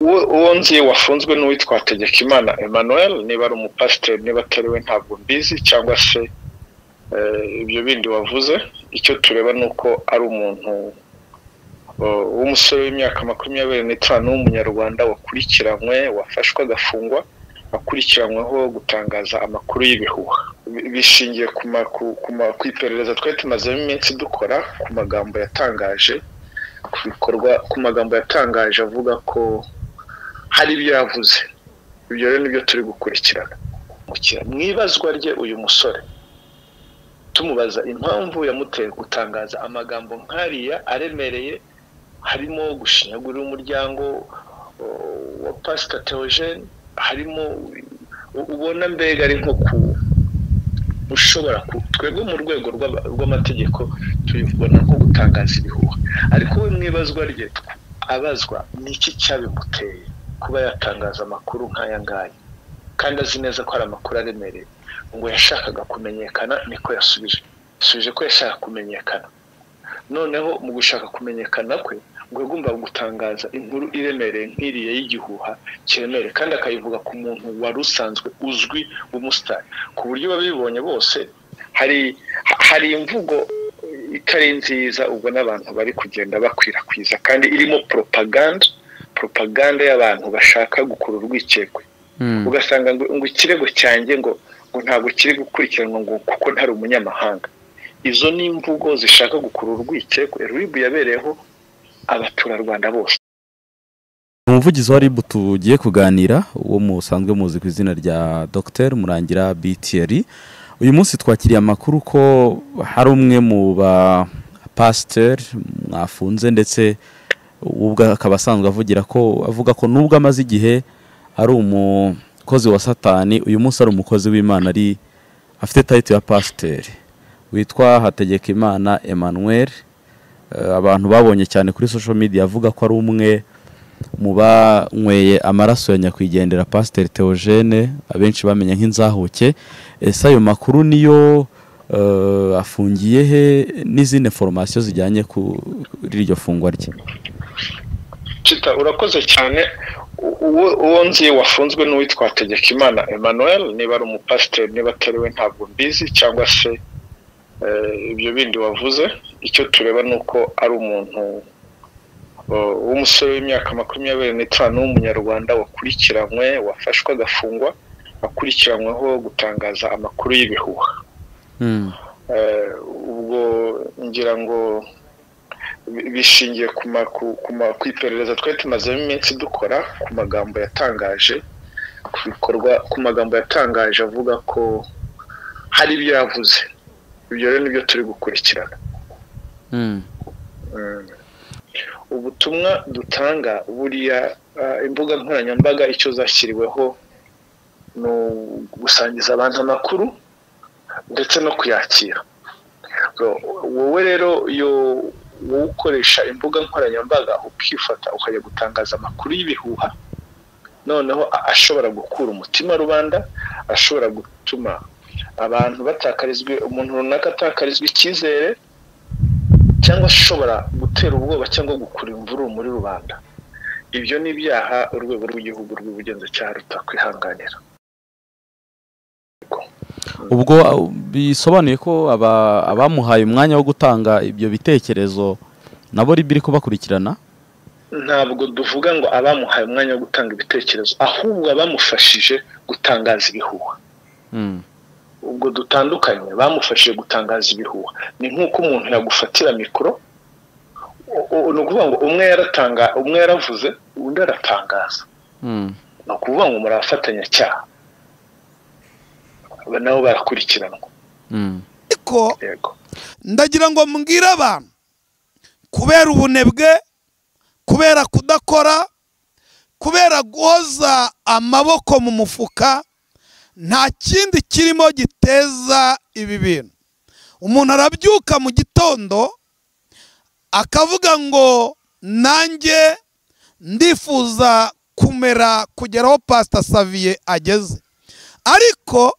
uwo nzi wafunzwe n'uwitwa Hategekimana Emmanuel niba ari umupasiteri niba atari we ntabwo mbizi cyangwa se ibyo bindi wavuze icyo tureba ni uko ari umuntu w'umusore w'imyaka makumyabiri n'itanu w'umunyarwanda wakurikiranywe wafashwe agafungwa akurikiranyweho gutangaza amakuru y'ibihuha bishingiye ku iperereza twari tumazemo iminsi dukora ku magambo yatangaje ku bikorwa ku magambo yatangaje avuga ko hari ibyo yavuze ibyo rero nibyo turi gukurikirana mu ibazwa rye uyu musore tumubaza impamvu yamuteye gutangaza amagambo nk'ariya aremereye harimo gushinyagurira umuryango wa pasita teogene harimo ubona mbega ari nko ku ushobora twebwe mu rwego rw'amategeko tubibona nko gutangaza ibihuha ariko we mu ibazwa rye abazwa ni iki cyabimuteye kuba yatangaza amakuru nk'aya ngaya kandi azi neza ko hari amakuru aremereye ngo yashakaga kumenyekana niko yasubije yasubije ko yashaka kumenyekana noneho mu gushaka kumenyekana kwe ngo yagomba gutangaza inkuru iremereye nk'iriya y'igihuha kiremereye kandi akayivuga ku muntu wari usanzwe uzwi w'umusitari ku buryo babibonye bose hari hari imvugo itari nziza ubwo n'abantu bari kugenda bakwirakwiza kandi irimo poropaganda poropaganda y'abantu bashaka gukura urwikekwe ugasanga ngo ikirego cyanjye ngo ngo ntabwo kiri gukurikiranwa ngo kuko ntari umunyamahanga izo ni imvugo zishaka gukura urwikekwe ribu yabereyeho abaturarwanda bose umuvugizi wa ribu tugiye kuganira uwo musanzwe muzi ku izina rya dogiteri murangira bitiyeri uyu munsi twakiriye amakuru ko hari umwe mu bapasiteri mwafunze ndetse ubwo akaba asanzwe avugira ko avuga ko nubwo amaze igihe ari umukozi wa satani uyu munsi ari umukozi w'imana ari afite tayiti ya pasiteri witwa hategekimana Emmanuel abantu babonye cyane kuri social media avuga ko ari umwe mu banyweye amaraso ya nyakwigendera pasiteri teogene abenshi bamenya nk'inzahuke ese ayo makuru niyo afungiye he n'izindi foromasiyo zijyanye kuri iryo fungwa rye kita urakoze cyane uwo nzi wafunzwe n'uwitwa Hategekimana Emmanuel niba ari umupasiteri niba atari we ntabwo mbizi cyangwa se ibyo bindi wavuze icyo tureba ni uko ari umuntu w'umusore w'imyaka makumyabiri n'itanu w'umunyarwanda wakurikiranywe wafashwe agafungwa akurikiranyweho gutangaza amakuru y'ibihuha ubwo ngira ngo bishingiye ku iperereza twari tumazemo iminsi dukora ku magambo yatangaje ku bikorwa ku magambo yatangaje avuga ko hari ibyo yavuze ibyo rero nibyo turi gukurikirana ubutumwa dutanga buriya imbuga nkoranyambaga icyo zashyiriweho ni gusangiza abantu amakuru ndetse no kuyakira wowe rero wowe ukoresha imbuga nkoranyambaga ukifata ukajya gutangaza amakuru y'ibihuha noneho ashobora gukura umutima rubanda ashobora gutuma abantu batakarizwa umuntu runaka atakarizwa icyizere cyangwa ashobora gutera ubwoba cyangwa gukura imvururu muri rubanda ibyo ni ibyaha urwego rw'igihugu rw'ubugenzacyaha rutakwihanganira ubwo bisobanuye ko abamuhaye umwanya wo gutanga ibyo bitekerezo nabo ribiri kubakurikirana ntabwo duvuga ngo abamuhaye umwanya wo gutanga ibitekerezo ahubwo abamufashije gutangaza ibihuha ubwo dutandukanye bamufashije gutangaza ibihuha ni nk'uko umuntu yagufatira mikoro ni ukuvuga ngo umwe yaratanga umwe yaravuze undi aratangaza ni ukuvuga ngo murafatanyacyaha nabo barakurikiranwa ariko ndagira ngo mbwire abantu kubera ubunebwe kubera kudakora kubera guhoza amaboko mu mufuka nta kindi kirimo giteza ibi bintu umuntu arabyuka mu gitondo akavuga ngo nanjye ndifuza kumera kugeraho pasita saviye ageze ariko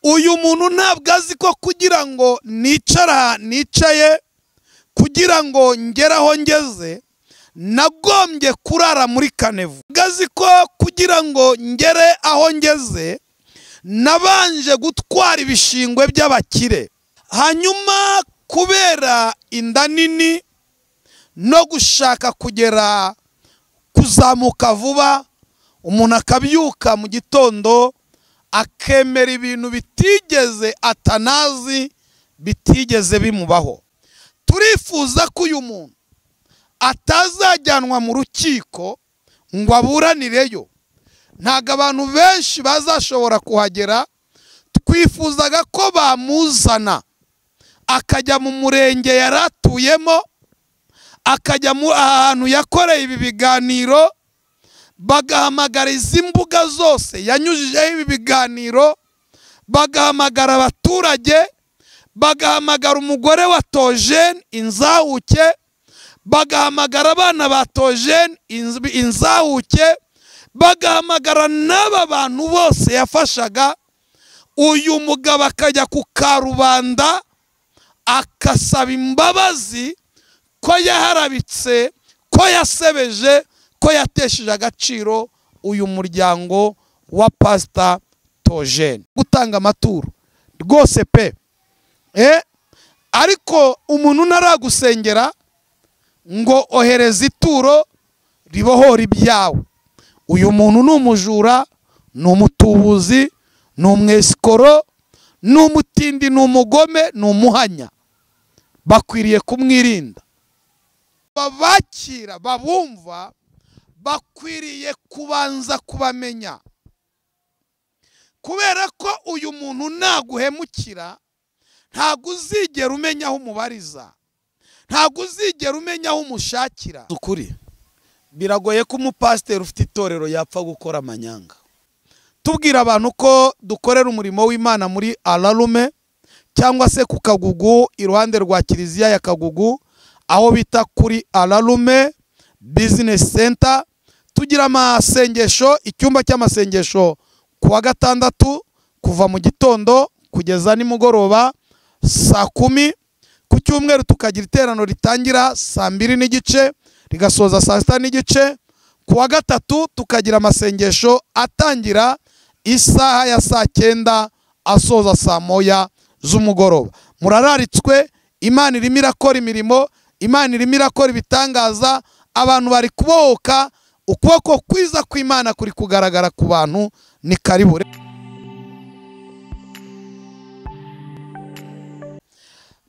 uyu muntu ntabwo azi ko kugira ngo nicara nicaye kugira ngo ngere aho ngeze nagombye kurara muri kanevu gazi ko kugira ngo ngere aho ngeze nabanje gutwara ibishingwe by'abakire hanyuma kubera inda nini no gushaka kugera kuzamuka vuba umuntu akabyuka mu gitondo akemera ibintu bitigeze atanazi bitigeze bimubaho turifuza ko uyu muntu atazajyanwa mu rukiko ngo aburanireyo ntabwo abantu benshi bazashobora kuhagera twifuzaga ko bamuzana akajya mu murenge yari atuyemo akajya ahantu yakoreye ibi biganiro bagahamagara izi mbuga zose yanyujijeho ibi biganiro bagahamagara abaturage bagahamagara umugore wa tojeni inzahuke bagahamagara abana ba tojeni inzahuke bagahamagara n'aba bantu bose yafashaga uyu mugabo akajya ku karubanda akasaba imbabazi ko yaharabitse ko yasebeje ko yatesheje agaciro uyu muryango wa pasita tojeni gutanga amaturo rwose pe ariko umuntu ntaragusengera ngo ohereze ituro ribohora ibyawe uyu muntu ni umujura ni umutubuzi ni umwesikoro ni umutindi ni umugome ni umuhanya bakwiriye kumwirinda babakira babumva bakwiriye kubanza kubamenya kubera ko uyu muntu naguhemukira ntabwo uzigera umenya aho umubariza ntabwo uzigera umenya aho umushakira ukuri biragoye ko umupasiteri ufite itorero yapfa gukora amanyanga tubwira abantu ko dukorera umurimo w'imana muri ararume cyangwa se ku kagugu iruhande rwa kiliziya ya kagugu aho bita kuri ararume bizinesi senta tugira amasengesho icyumba cy'amasengesho ku wa gatandatu kuva mu gitondo kugeza nimugoroba saa kumi ku cyumweru tukagira iterano ritangira saa mbiri n'igice rigasoza saa sita n'igice ku wa gatatu tukagira amasengesho atangira isaha ya saa cyenda asoza saa moya z'umugoroba murararitswe imana irimo irakora imirimo imana irimo irakora ibitangaza abantu bari kubohoka ukuboko kwiza kw'imana kuri kugaragara ku bantu ni karibure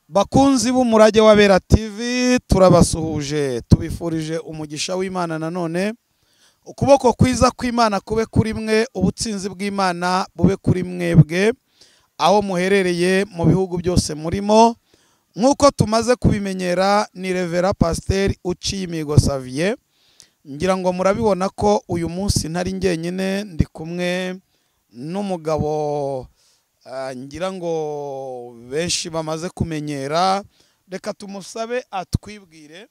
bakunzi b'umurage w'abera tv turabasuhuje tubifurije umugisha w'imana nanone ukuboko kwiza kw'imana kube kuri mwe ubutsinzi bw'imana bube kuri mwebwe aho muherereye mu bihugu byose murimo nk'uko tumaze kubimenyera ni revera pasiteri uciye imihigo saviye ngira ngo murabibona ko uyu munsi ntari njyenyine ndi kumwe n'umugabo ngira ngo benshi bamaze kumenyera reka tumusabe atwibwire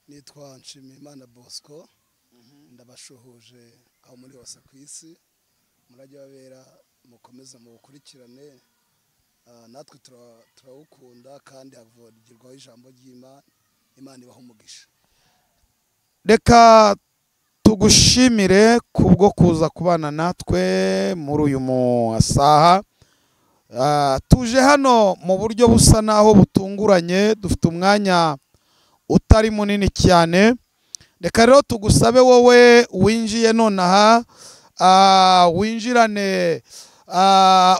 nitwa nshimiyimana bosco ndabashuhuje aho muri hose ku isi murajya babera mukomeze mubukurikirane natwe turawukunda kandi havugirwaho ijambo ry'imana imana ibaho umugisha reka tugushimire kubwo kuza kubana natwe muri uyu musaha tuje hano mu buryo busa n'aho butunguranye dufite umwanya utari munini cyane reka rero tugusabe wowe winjiye nonaha winjirane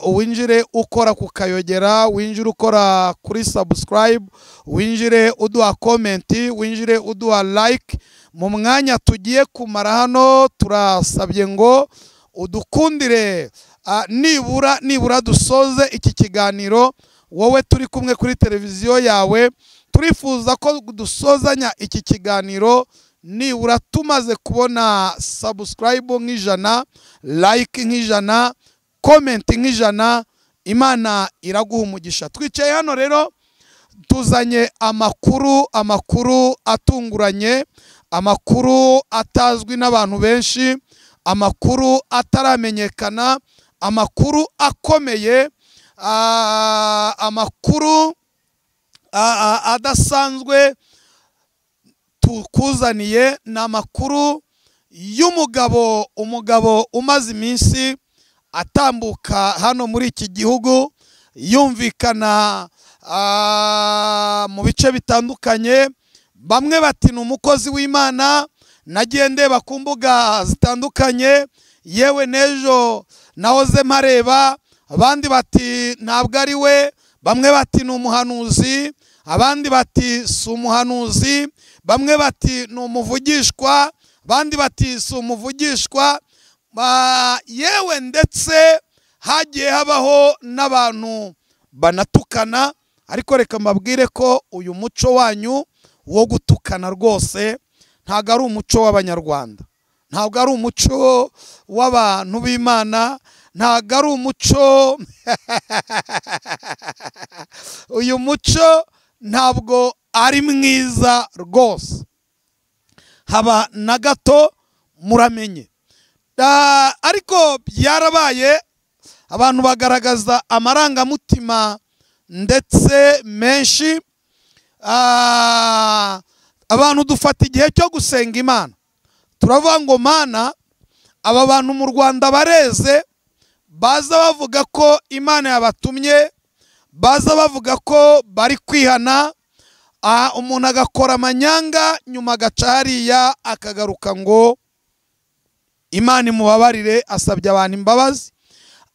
winjire ukora ku kayogera winjire ukora kuri sabusikarayibu winjire uduha komenti winjire uduha layike mu mwanya tugiye kumara hano turasabye ngo udukundire nibura nibura dusoze iki kiganiro wowe turi kumwe kuri televiziyo yawe turifuza ko dusozanya iki kiganiro nibura tumaze kubona sabusikarayibu nk'ijana layike nk'ijana komenti nk'ijana imana iraguha umugisha twicaye hano rero tuzanye amakuru amakuru atunguranye amakuru atazwi n'abantu benshi amakuru ataramenyekana amakuru akomeye amakuru adasanzwe tukuzaniye ni amakuru y'umugabo umugabo umaze iminsi atambuka hano muri iki gihugu yumvikana ah, mu bice bitandukanye bamwe bati ni umukozi w'imana nagiye ndeba ku mbuga zitandukanye yewe n'ejo nahoze mpareba abandi bati ntabwo ari we bamwe bati ni umuhanuzi abandi bati si umuhanuzi bamwe bati ni umuvugishwa abandi bati si umuvugishwa Ba- yewe ndetse hagiye habaho n'abantu banatukana ariko reka mbabwire ko uyu muco wanyu wo gutukana rwose ntabwo ari umuco w'abanyarwanda ntabwo ari umuco w'abantu b'imana ntabwo ari umuco uyu muco ntabwo ari mwiza rwose haba na gato muramenye Da- ariko byarabaye abantu bagaragaza amarangamutima ndetse menshi Ah, abantu dufata igihe cyo gusenga imana turavuga ngo mana aba bantu mu rwanda bareze baza bavuga ko imana yabatumye baza bavuga ko bari kwihana ah, umuntu agakora amanyanga nyuma agaca hariya akagaruka ngo imana imubabarire asabye abantu imbabazi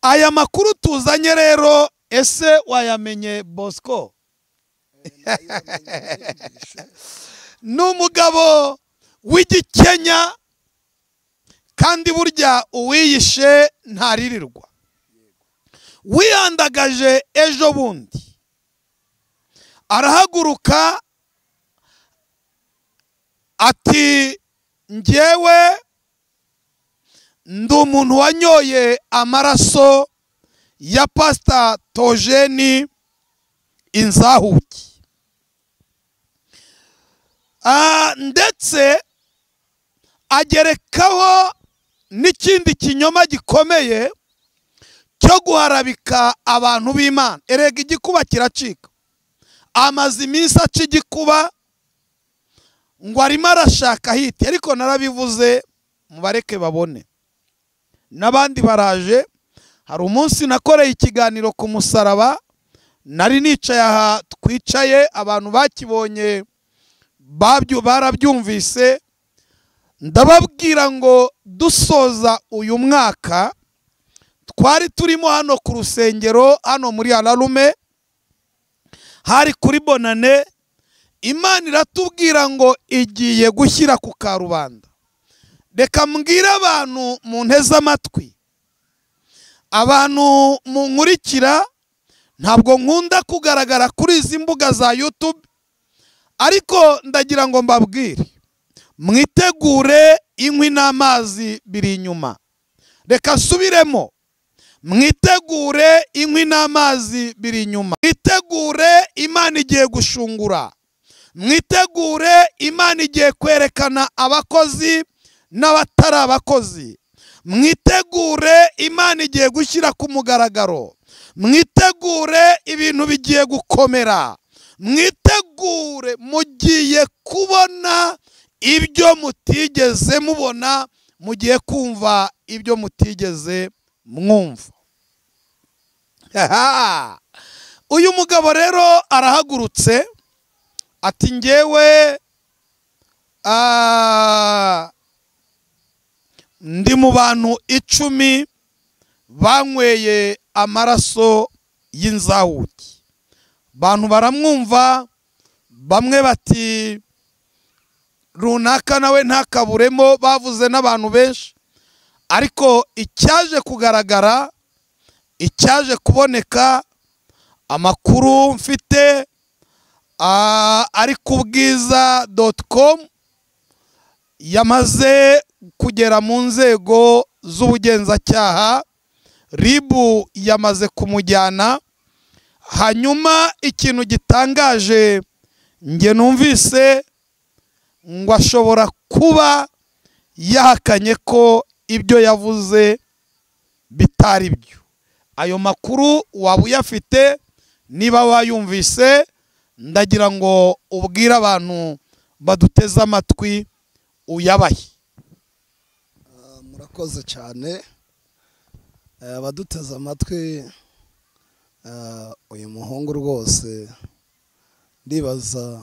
aya makuru tuzanye rero ese wayamenye bosco ni umugabo w'igikenya kandi burya uwiyishe ntaririrwa wihandagaje ejo bundi arahaguruka ati ngewe ndi umuntu wanyoye amaraso ya pasita tojeni inzahuki Ah, ndetse agerekaho n'ikindi kinyoma gikomeye cyo guharabika abantu b'imana erega igikuba kiracika amaze iminsi aca igikuba ngo arimo arashaka hiti ariko narabivuze mubareke babone n'abandi baraje hari umunsi nakoreye ikiganiro ku musaraba nari nicaye aha twicaye abantu bakibonye babyo barabyumvise ndababwira ngo dusoza uyu mwaka twari turimo hano ku rusengero hano muri hararume hari kuri bonane imana iratubwira ngo igiye gushyira ku karubanda reka mbwire abantu mu nteze amatwi abantu munkurikira ntabwo nkunda kugaragara kuri izi mbuga za yutube ariko ndagira ngo mbabwire mwitegure inkwi n'amazi biri inyuma reka nsubiremo mwitegure inkwi n'amazi biri inyuma mwitegure imana igiye gushungura mwitegure imana igiye kwerekana abakozi n'abatari abakozi mwitegure imana igiye gushyira ku mugaragaro mwitegure ibintu bigiye gukomera mwitegure mugiye kubona ibyo mutigeze mubona mugiye kumva ibyo mutigeze mwumva Haha! uyu mugabo rero arahagurutse ati ngewe ah, ndi mu bantu icumi banyweye amaraso y'inzahuki abantu baramwumva bamwe bati runaka nawe ntakaburemo bavuze n'abantu benshi ariko icyaje kugaragara icyaje kuboneka amakuru mfite ah, ari ku bwiza doti komu yamaze kugera mu nzego z'ubugenzacyaha ribu yamaze kumujyana hanyuma ikintu gitangaje nge numvise ngo ashobora kuba yahakanye ko ibyo yavuze bitari byo ayo makuru waba uyafite niba wayumvise ndagira ngo ubwire abantu baduteze amatwi uyabahe Ah, murakoze cyane Eh, abaduteze amatwi ah, uyu muhungu rwose ndibaza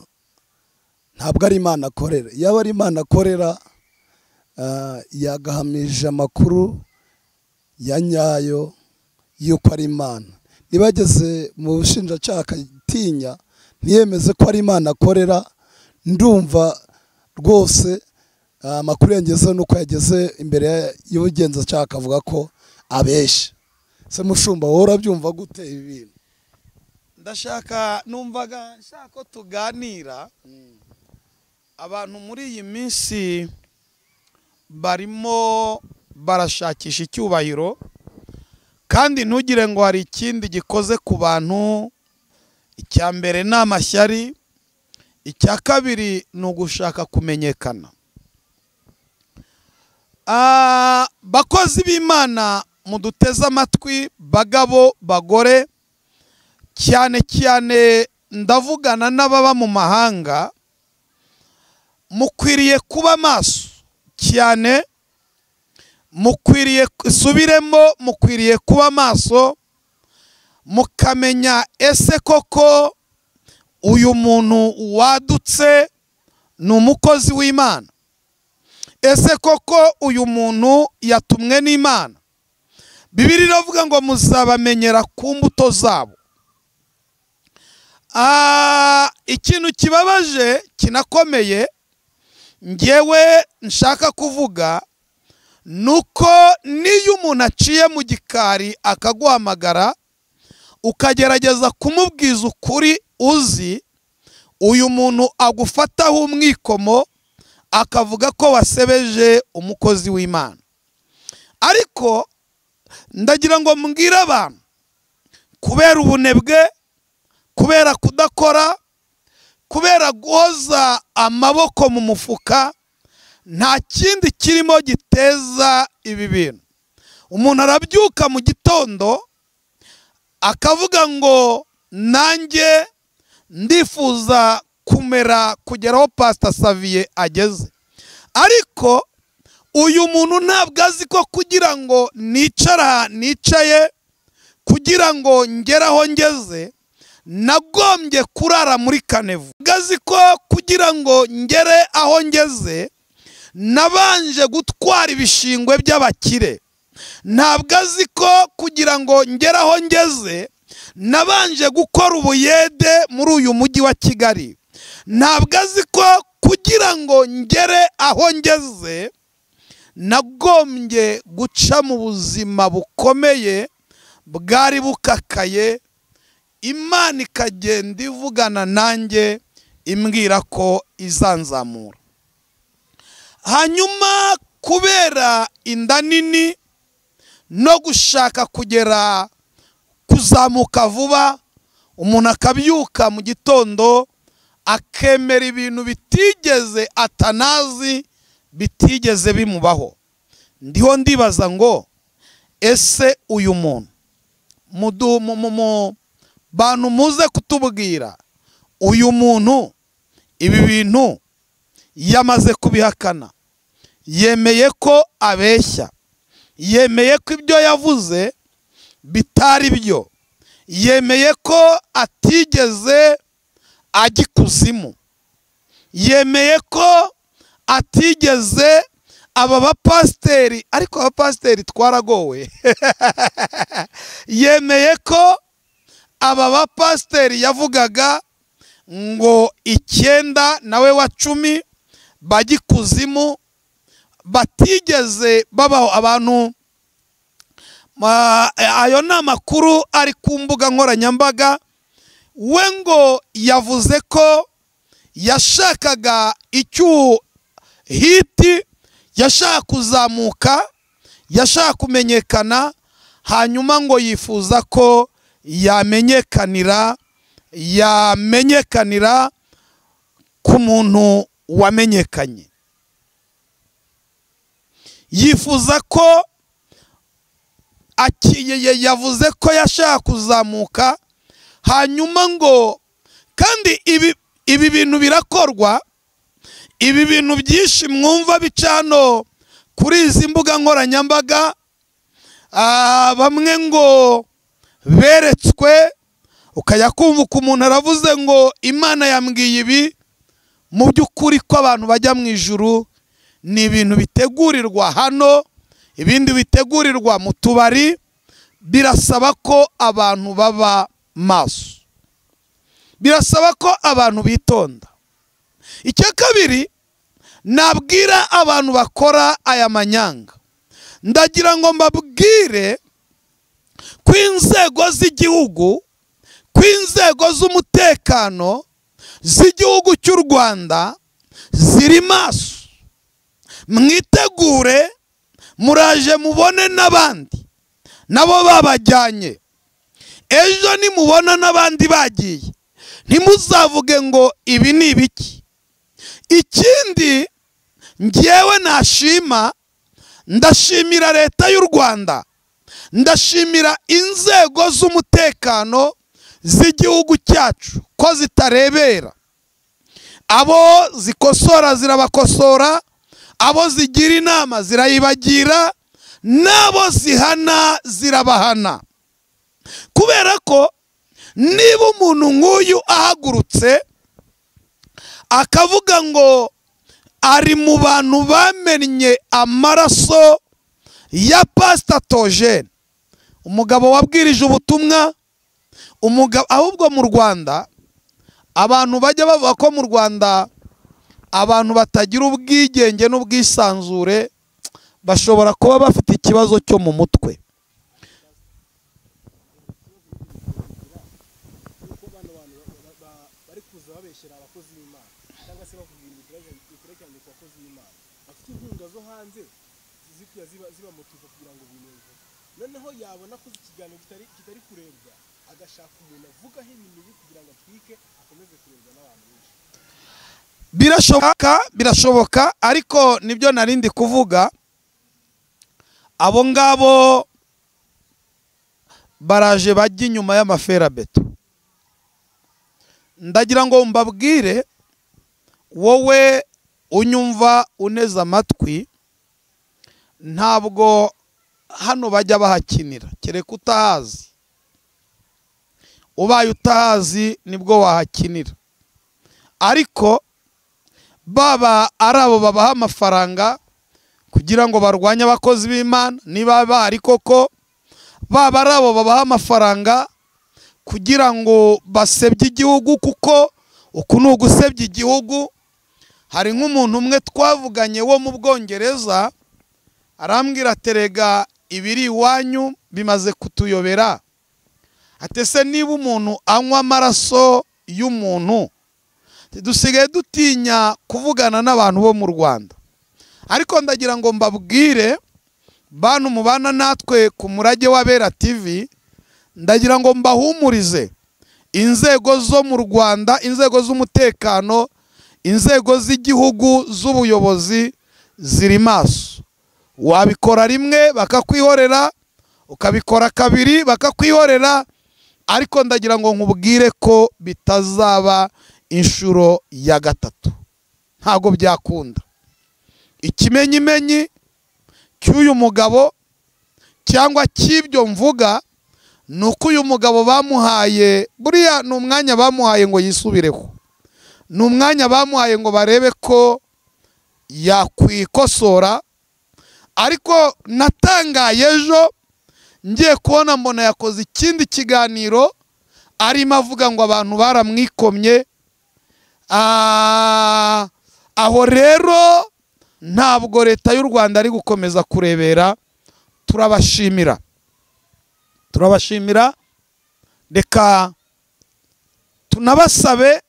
ntabwo ari imana akorera yaba ari imana akorera ah, yagahamije amakuru ya nyayo y'uko ari imana niba yageze mu bushinjacyaha akatinya ntiyemeze ko ari imana akorera ndumva rwose ah, amakuru yageze nuko yageze imbere y'ubugenzacyaha akavuga ko abeshya se mushumba wowe urabyumva gute ibi bintu ndashaka numvaga nshaka ko tuganira abantu muri iyi minsi barimo barashakisha icyubahiro kandi ntugire ngo hari ikindi gikoze ku bantu icya mbere ni amashyari icya kabiri ni ugushaka kumenyekana Ah, bakozi b'imana muduteze amatwi bagabo bagore cyane cyane ndavugana n'ababa mu mahanga mukwiriye kuba maso cyane mukwiriye subiremo mukwiriye kuba maso mukamenya ese koko uyu muntu wadutse ni umukozi w'imana ese koko uyu muntu yatumwe n'imana bibiri iravuga ngo muzabamenyera ku mbuto zabo Ah, ikintu kibabaje kinakomeye ngewe nshaka kuvuga ni uko n'iyo umuntu aciye mu gikari akaguhamagara ukagerageza kumubwiza ukuri uzi uyu muntu agufataho umwikomo akavuga ko wasebeje umukozi w'imana ariko ndagira ngo mbwire abantu kubera ubunebwe kubera kudakora kubera guhoza amaboko mu mufuka nta kindi kirimo giteza ibi bintu umuntu arabyuka mu gitondo akavuga ngo nanjye ndifuza kumera kugeraho pasita saviye ageze ariko uyu muntu ntabwo azi ko kugira ngo nicara nicaye kugira ngo ngere aho ngeze nagombye kurara muri kanevu gazi ko kugira ngo ngere aho ngeze nabanje gutwara ibishingwe by'abakire ntabwo azi ko kugira ngo ngere aho ngeze nabanje gukora ubuyede muri uyu mujyi wa kigali ntabwo azi ko kugira ngo ngere aho ngeze nagombye guca mu buzima bukomeye bwari bukakaye imana ikagenda ivugana nanjye imbwira ko izanzamura hanyuma kubera inda nini no gushaka kugera kuzamuka vuba umuntu akabyuka mu gitondo akemera ibintu bitigeze atanazi bitigeze bimubaho ndiho ndibaza ngo ese uyu muntu mudu mu mu- mu- bantu muze kutubwira uyu muntu ibi bintu yamaze kubihakana yemeye ko abeshya yemeye ko ibyo yavuze bitari byo yemeye ko atigeze ajya ikuzimu yemeye ko atigeze aba bapasiteri ariko abapasiteri twaragowe yemeye ko aba bapasiteri yavugaga ngo icyenda nawe wa cumi bajya ikuzimu batigeze babaho abantu ma- ayo ni amakuru ari ku mbuga nkoranyambaga we ngo yavuze ko yashakaga icyuho hiti yashaka kuzamuka yashaka kumenyekana hanyuma ngo yifuza ko yamenyekanira yamenyekanira ku muntu wamenyekanye yifuza ko aki- ya- ya- yavuze ko yashaka kuzamuka hanyuma ngo kandi ibi ibi bintu birakorwa ibi bintu byinshi mwumva bicano kuri izi mbuga nkoranyambaga ah, bamwe ngo beretswe ukajya kumva uko umuntu aravuze ngo imana yambwiye ibi mu by'ukuri ko abantu bajya mu ijuru ni ibintu bitegurirwa hano ibindi bitegurirwa mu tubari birasaba ko abantu baba maso birasaba ko abantu bitonda icya kabiri nabwira abantu bakora aya manyanga ndagira ngo mbabwire ko inzego z'igihugu ko inzego z'umutekano z'igihugu cy'u rwanda ziri maso mwitegure muraje mubone n'abandi nabo babajyanye ejo nimubona n'abandi bagiye ntimuzavuge ngo ibi ni ibiki ikindi ngewe nashima ndashimira leta y'u rwanda ndashimira inzego z'umutekano z'igihugu cyacu ko zitarebera abo zikosora zirabakosora abo zigira inama zirayibagira n'abo zihana zirabahana kubera ko niba umuntu nk'uyu ahagurutse akavuga ngo ari mu bantu bamennye amaraso ya pasitatogene umugabo wabwirije ubutumwa umugabo ahubwo mu rwanda abantu bajya bavuga ko mu rwanda abantu batagira ubwigenge n'ubwisanzure bashobora kuba bafite ikibazo cyo mu mutwe birashoboka birashoboka ariko nibyo narindi kuvuga abo ngabo baraje bajya inyuma y'amaferabeto ndagira ngo mbabwire wowe unyumva uneze amatwi ntabwo hano bajya bahakinira kereka utahazi ubaye utahazi nibwo wahakinira ariko baba ari abo babaha amafaranga kugira ngo barwanye abakozi b'imana niba bahari koko baba ari abo babaha amafaranga kugira ngo basebye igihugu kuko uku ni ugusebya igihugu hari nk'umuntu umwe twavuganye wo mu bwongereza arambwira aterega ibiri iwanyu bimaze kutuyobera atese niba umuntu anywa amaraso y'umuntu dusigaye dutinya kuvugana n'abantu bo mu rwanda ariko ndagira ngo mbabwire bantu mubana natwe ku murage w'abera tv ndagira ngo mbahumurize inzego zo mu rwanda inzego z'umutekano inzego z'igihugu z'ubuyobozi ziri maso wabikora rimwe bakakwihorera ukabikora kabiri bakakwihorera ariko ndagira ngo nkubwire ko bitazaba inshuro ya gatatu ntabwo byakunda ikimenyimenyi cy'uyu mugabo cyangwa cy'ibyo mvuga ni uko uyu mugabo bamuhaye buriya ni umwanya bamuhaye ngo yisubireho ni umwanya bamuhaye ngo barebe ko yakwikosora ariko natangaye ejo ngiye kubona mbona yakoze ikindi kiganiro arimo avuga ngo abantu baramwikomye aho rero ntabwo leta y'u rwanda ari gukomeza kurebera turabashimira turabashimira reka tunabasabe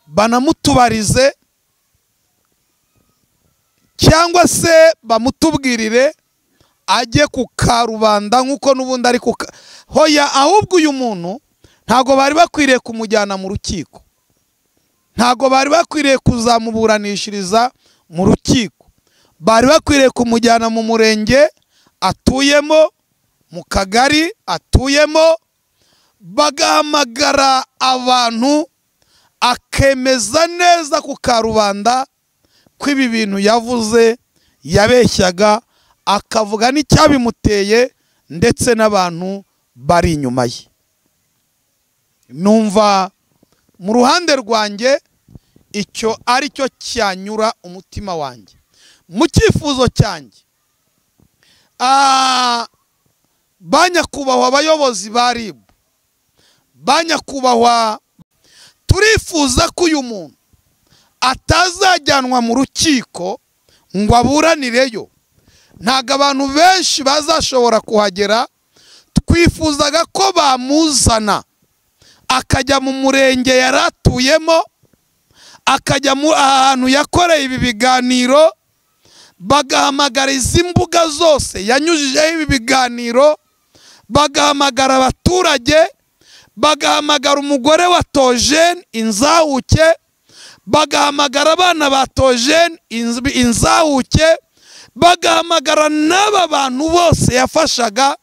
banamutubarize cyangwa se bamutubwirire ajye ku karubanda nk'uko n'ubundi ari ku hoya ahubwo uyu muntu ntabwo bari bakwiriye kumujyana mu rukiko ntabwo bari bakwiriye kuzamuburanishiriza mu rukiko bari bakwiriye kumujyana mu murenge atuyemo mu kagari atuyemo bagahamagara abantu akemeza neza ku karubanda ko ibi bintu yavuze yabeshyaga akavuga n'icyabimuteye ndetse n'abantu bari inyuma ye numva mu ruhande rwanjye icyo ari cyo cyanyura umutima wanjye mu cyifuzo cyanjye ba nyakubahwa abayobozi ba ribu ba nyakubahwa turifuza ko uyu muntu atazajyanwa mu rukiko ngo aburanireyo ntabwo abantu benshi bazashobora kuhagera twifuzaga ko bamuzana akajya mu murenge yari atuyemo akajya ahantu yakoreye ibi biganiro bagahamagara izi mbuga zose yanyujijeho ibi biganiro bagahamagara abaturage bagahamagara umugore wa tojeni inzahuke bagahamagara abana ba tojeni inzahuke bagahamagara n'aba bantu bose yafashaga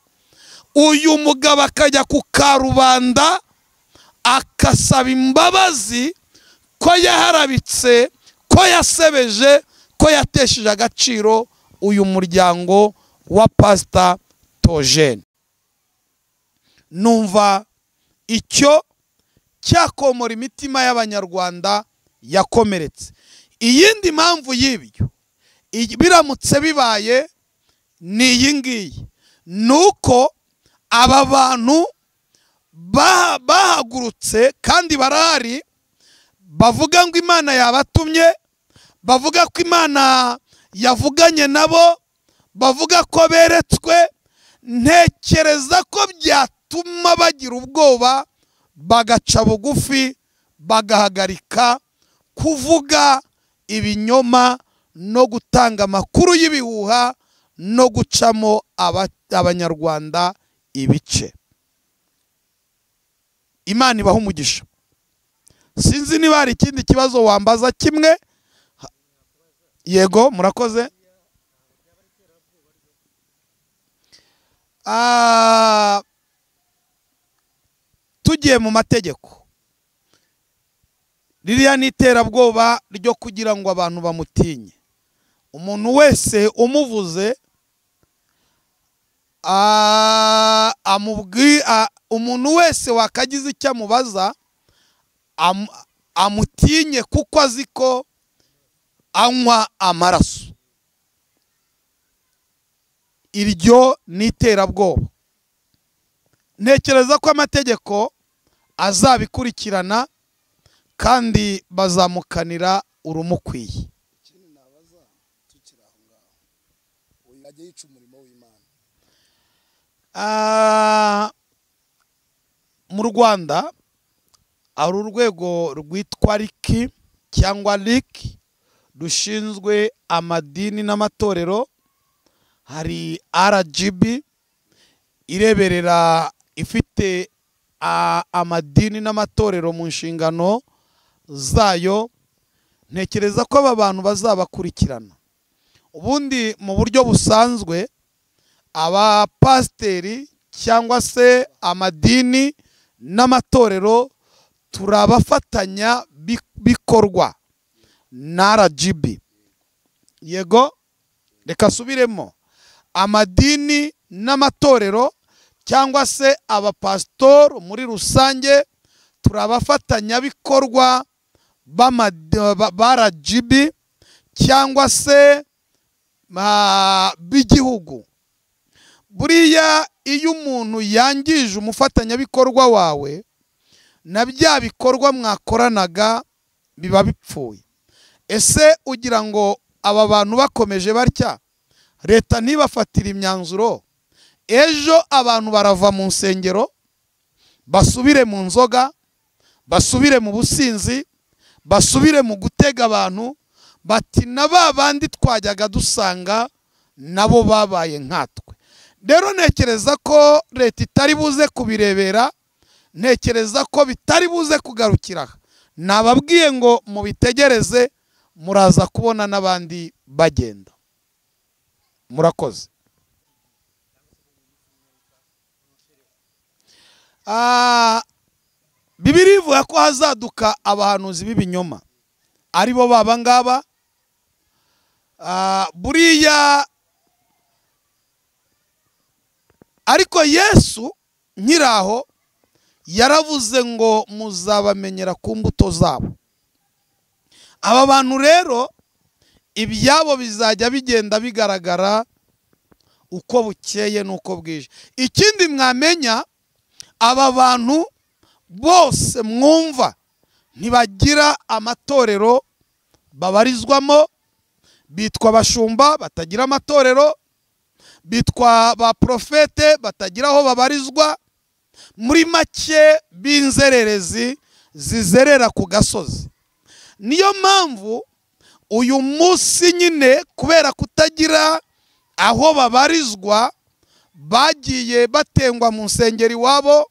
uyu mugabo akajya ku karubanda akasaba imbabazi ko yaharabitse ko yasebeje ko yatesheje agaciro uyu muryango wa pasita tojeni numva icyo cyakomora imitima y'abanyarwanda yakomeretse iyindi mpamvu y'ibyo biramutse bibaye ni iyi ngiyi ni uko aba bantu bahagurutse kandi barahari bavuga ngo imana yabatumye bavuga ko imana yavuganye nabo bavuga ko beretswe ntekereza ko byatuma bagira ubwoba bagaca bugufi bagahagarika kuvuga ibinyoma no gutanga amakuru y'ibihuha no gucamo abanyarwanda ibice imana ibaha umugisha sinzi niba hari ikindi kibazo wambaza kimwe yego murakoze tugiye mu mategeko ririya ni iterabwoba ryo kugira ngo abantu bamutinye umuntu wese umuvuze umuntu wese wakagize icyo amubaza amutinye kuko azi ko anywa amaraso iryo ni iterabwoba ntekereza ko amategeko azabikurikirana kandi bazamukanira urumukwiye mu rwanda hari urwego rwitwa riki cyangwa riki rushinzwe amadini n'amatorero hari rgb ireberera ifite amadini n'amatorero mu nshingano zayo ntekereza ko aba bantu bazabakurikirana ubundi mu buryo busanzwe abapasiteri cyangwa se amadini n'amatorero turabafatanya bikorwa na rgb yego reka asubiremo amadini n'amatorero cyangwa se abapasitori muri rusange turabafatanyabikorwa ba rgb cyangwa se b'igihugu buriya iyo umuntu yangije umufatanyabikorwa wawe na bya bikorwa mwakoranaga biba bipfuye ese ugira ngo aba bantu bakomeje batya leta ntibafatire imyanzuro ejo abantu barava mu nsengero basubire mu nzoga basubire mu businzi basubire mu gutega abantu bati na ba bandi twajyaga dusanga nabo babaye nkatwe rero ntekereza ko leta itari buze kubirebera ntekereza ko bitari buze kugarukira nababwiye ngo mubitegereze muraza kubona n'abandi bagenda murakoze bibiri ivuga ko hazaduka abahanuzi b'ibinyoma aribo baba ngaba buriya ariko yesu nkiraho yaravuze ngo muzabamenyera ku mbuto zabo aba bantu rero ibyabo bizajya bigenda bigaragara uko bukeye n'uko bwije ikindi mwamenya aba bantu bose mwumva ntibagira amatorero babarizwamo bitwa abashumba batagira amatorero bitwa ba porofete batagira aho babarizwa muri make b'inzererezi zizerera ku gasozi niyo mpamvu uyu munsi nyine kubera kutagira aho babarizwa bagiye batengwa mu nsengero iwabo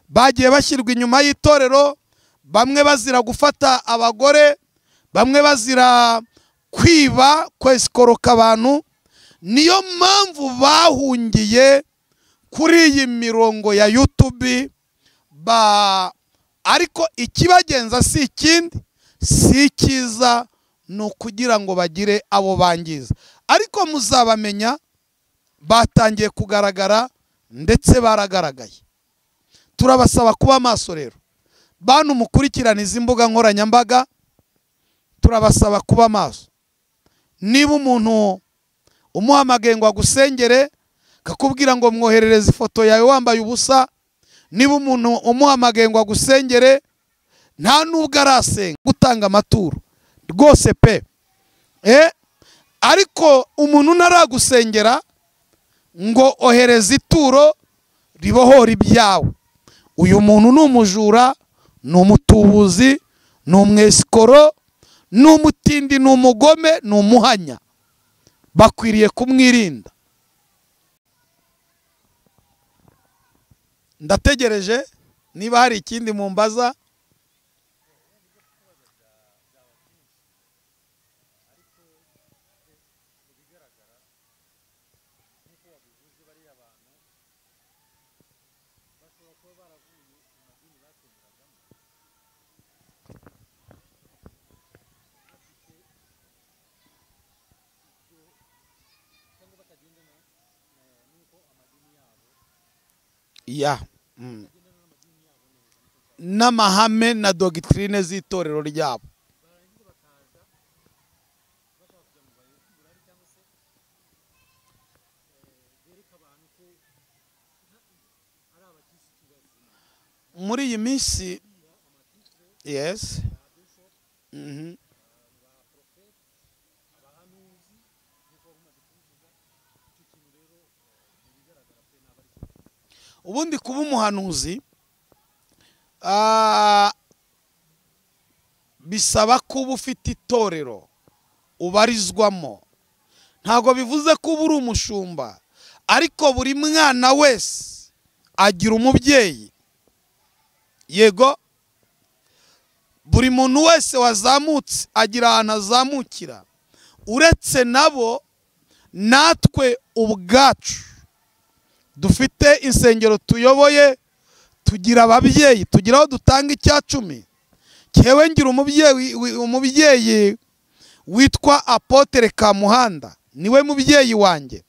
bagiye bashyirwa inyuma y'itorero bamwe bazira gufata abagore bamwe bazira kwiba kwesikoroka abantu niyo mpamvu bahungiye kuri iyi mirongo ya yutubi ba ariko ikibagenza si ikindi si icyiza ni ukugira ngo bagire abo bangiza ariko muzabamenya batangiye kugaragara ndetse baragaragaye turabasaba kuba maso rero bantu mukurikirana izi mbuga nkoranyambaga turabasaba kuba maso niba umuntu umuhamagaye ngo agusengere kakubwira ngo mwoherereze ifoto yawe wambaye ubusa niba umuntu umuhamagaye ngo agusengere nta n'ubwo arasenga gutanga amaturo rwose pe ariko umuntu ntaragusengera ngo ohereze ituro ribohora ibyawe uyu muntu ni umujura ni umutubuzi ni umwesikoro ni umutindi ni umugome ni umuhanya bakwiriye kumwirinda ndategereje niba hari ikindi mumbaza ya n'amahame na dogitirine z'itorero ryabo muri iyi minsi yesi ubundi kuba umuhanuzi bisaba kuba ufite itorero ubarizwamo ntabwo bivuze ko uba uri umushumba ariko buri mwana wese agira umubyeyi yego buri muntu wese wazamutse agira ahantu azamukira uretse nabo natwe ubwacu dufite insengero tuyoboye tugira ababyeyi tugira aho dutanga icya cumi ngewe ngira umubyeyi witwa apotere Kamuhanda niwe mubyeyi wanjye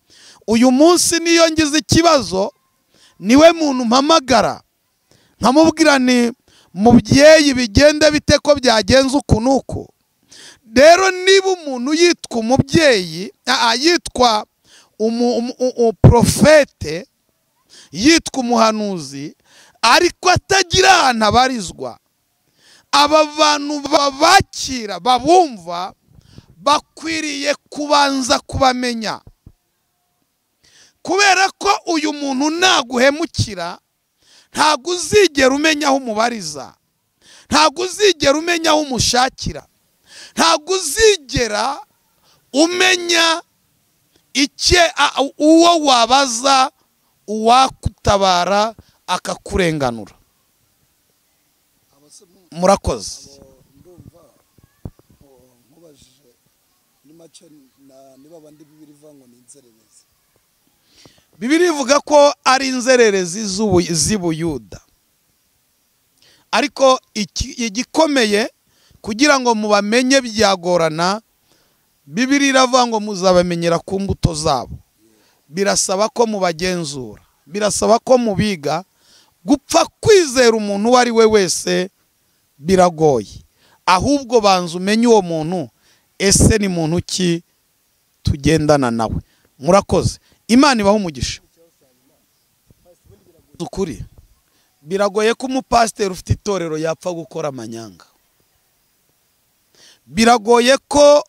uyu munsi niyo ngize ikibazo niwe muntu mpamagara nkamubwira ni mubyeyi bigende bite ko byagenze uku n'uku rero niba umuntu yitwa umubyeyi yitwa umuporofete yitwa umuhanuzi ariko atagira ahantu abarizwa aba bantu babakira babumva bakwiriye kubanza kubamenya kubera ko uyu muntu naguhemukira ntabwo uzigera umenya aho umubariza ntabwo uzigera umenya aho umushakira ntabwo uzigera umenya icye uwo wabaza uwakutabara akakurenganura murakoze ndumva nkubajije ni make niba abandi bibiri ivuga ngo ni inzererezi bibiri ivuga ko ari inzererezi z'ubuyuda ariko igikomeye kugira ngo mubamenye byagorana bibiri iravuga ngo muzabamenyera ku mbuto zabo birasaba ko mubagenzura birasaba ko mubiga gupfa kwizera umuntu uwo ari we wese biragoye ahubwo banza umenye uwo muntu ese ni muntu ki tugendana nawe murakoze imana ibaho umugisha ukuri biragoye ko umupasiteri ufite itorero yapfa gukora amanyanga biragoye ko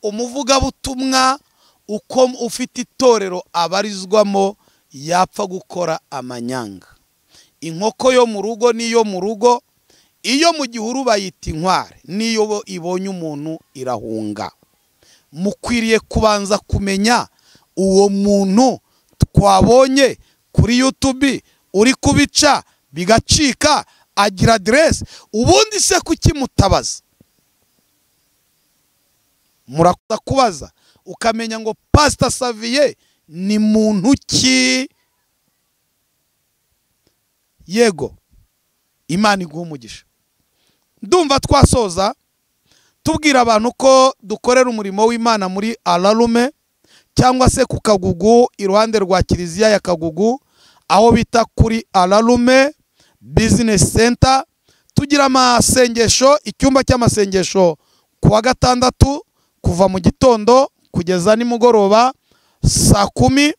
umuvugabutumwa uko ufite itorero abarizwamo yapfa gukora amanyanga inkoko yo mu rugo n'iyo mu rugo iyo mu gihuru bayita inkware n'iyo ibonye umuntu irahunga mukwiriye kubanza kumenya uwo muntu twabonye kuri yutubi uri kubica bigacika agira aderesi ubundi se kuki mutabaza murakuza kubaza ukamenya ngo pasita saviye ni muntu ki yego imana iguha umugisha ndumva twasoza tubwira abantu ko dukorera umurimo w'imana muri ararume cyangwa se ku kagugu iruhande rwa kiliziya ya kagugu aho bita kuri ararume bizinesi senta tugira amasengesho icyumba cy'amasengesho ku wa gatandatu kuva mu gitondo kugeza nimugoroba saa kumi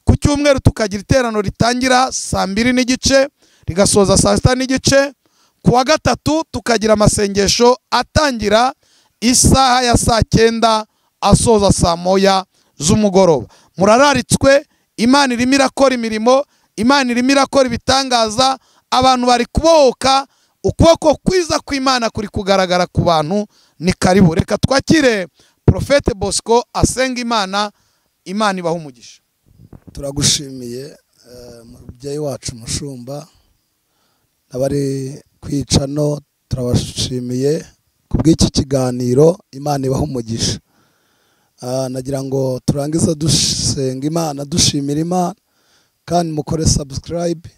ku cyumweru tukagira iterano ritangira saa mbiri n'igice rigasoza saa sita n'igice ku wa gatatu tukagira amasengesho atangira isaha ya saa cyenda asoza saa moya z'umugoroba murararitswe imana irimo irakora imirimo imana irimo irakora ibitangaza abantu bari kubohoka ukuboko kwiza kw'imana kuri kugaragara ku bantu ni karibu reka twakire porofete bosco asenga imana imana ibaha umugisha turagushimiye mubyeyi wacu umushumba n'abari kwicano turabashimiye ku bw'iki kiganiro imana ibaha umugisha nagira ngo turangize dusenga imana dushimira imana kandi mukore sabusikarayibe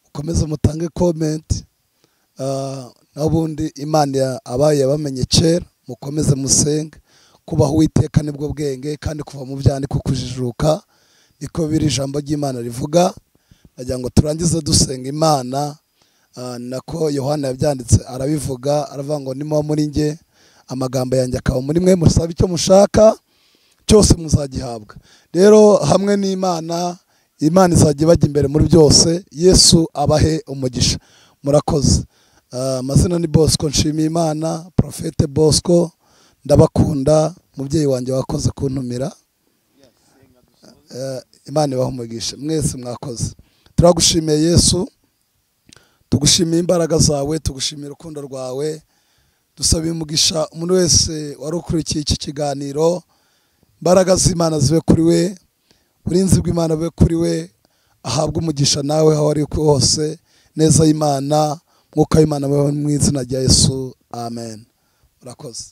mukomeze mutange komenti n'ubundi imana abaye yabamenye kera mukomeze musenge kubaho uwiteka nibwo bwenge kandi kuva mu byaniko kujijuka niko biri ijambo ry'imana rivuga nagira ngo turangize dusenga imana nako yohana yabyanditse arabivuga aravuga ngo nimuba muri nge amagambo yanjye akaba muri mwe musaba icyo mushaka cyose muzagihabwa rero hamwe n'imana imana izajya ibajya imbere muri byose yesu abahe umugisha murakoze amazina ni bosco nshimiyimana porofete bosco ndabakunda mubyeyi wanjye wakoze kuntumira imana ibaha umugisha mwese mwakoze turagushimiye yesu tugushimiye imbaraga zawe tugushimiye urukundo rwawe dusaba umugisha umuntu wese wari ukurikiye iki kiganiro imbaraga z'imana zibe kuri we uburinzi bw'imana bube kuri we ahabwe umugisha nawe aho ari hose neza y'imana mwuka w'imana mu izina rya yesu amen urakoze